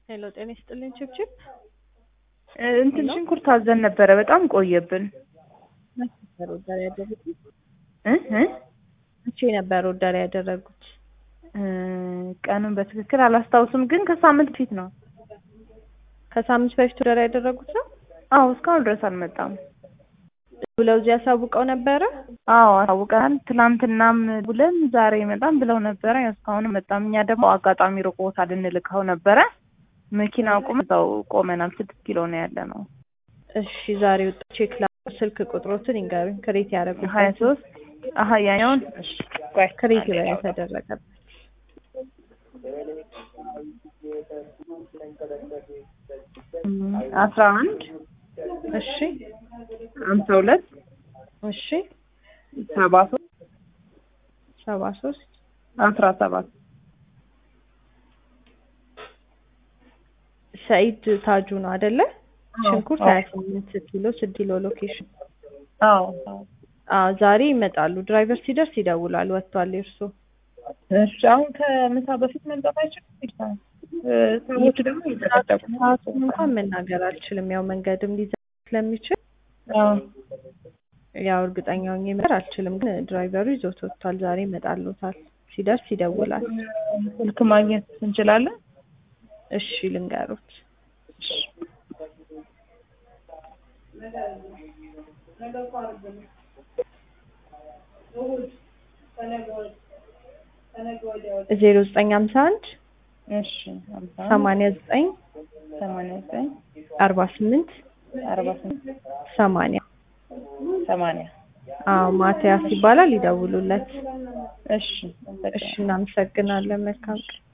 ሄሎ ጤና ይስጥልኝ ችብችብ እንትን ሽንኩርት አዘን ነበረ። በጣም ቆየብን። መቼ ነበር ኦርደር ያደረጉት? እ እ መቼ ነበር ኦርደር ያደረጉት? እ ቀኑን በትክክል አላስታውስም፣ ግን ከሳምንት ፊት ነው። ከሳምንት በፊት ኦርደር ያደረጉት ነው አዎ፣ እስካሁን ድረስ አልመጣም። ብለው እዚህ ያሳውቀው ነበረ። አዎ አሳውቀናል። ትናንትናም ብለን ዛሬ ይመጣም ብለው ነበረ። ያው እስካሁን መጣም። እኛ ደግሞ አጋጣሚ ሩቅ ቦታ ልንልከው ነበረ። መኪና አቁም እዛው ቆመናል። ስድስት ኪሎ ነው ያለ ነው። እሺ ዛሬ ወጣ ቼክ ላ ስልክ ቁጥሮትን ይንገሩኝ። ክሬት ያደረጉት ሀያ ሶስት አሀ ያኛውን እሺ ቆይ ክሬት ላይ የተደረገበት አስራ አንድ እሺ ሀምሳ ሁለት እሺ ሰባ ሶስት ሰባ ሶስት አስራ ሰባት ሰኢድ ታጁ ነው አይደለ? አዎ፣ ሽንኩርት አዎ። ሀያ ስምንት ኪሎ ስድስት ኪሎ ሎኬሽን። አዎ አዎ ዛሬ ይመጣሉ። ድራይቨር ሲደርስ ይደውላል። ወጥቷል የእርሶ እሺ አሁን ከምሳ በፊት መምጣት አይችልም። እ ሰዎች ደግሞ እየተጠቀሙ ነው። ሰዓቱን እንኳን መናገር አልችልም። ያው መንገድም ሊዘ ስለሚችል አዎ ያው እርግጠኛ ሆኜ መናገር አልችልም። ግን ድራይቨሩ ይዞት ወጥቷል። ዛሬ ይመጣሉታል። ሲደርስ ይደውላል። ስልክ ማግኘት እንችላለን። እሺ ልንገሩት። ዜሮ ዘጠኝ ሀምሳ አንድ እሺ ሀምሳ ሰማንያ ዘጠኝ ሰማንያ ዘጠኝ አርባ ስምንት አርባ ስምንት ሰማንያ ሰማንያ አዎ ማቲያስ ይባላል። ይደውሉለት። እሺ እሺ እናመሰግናለን። መልካም ቀን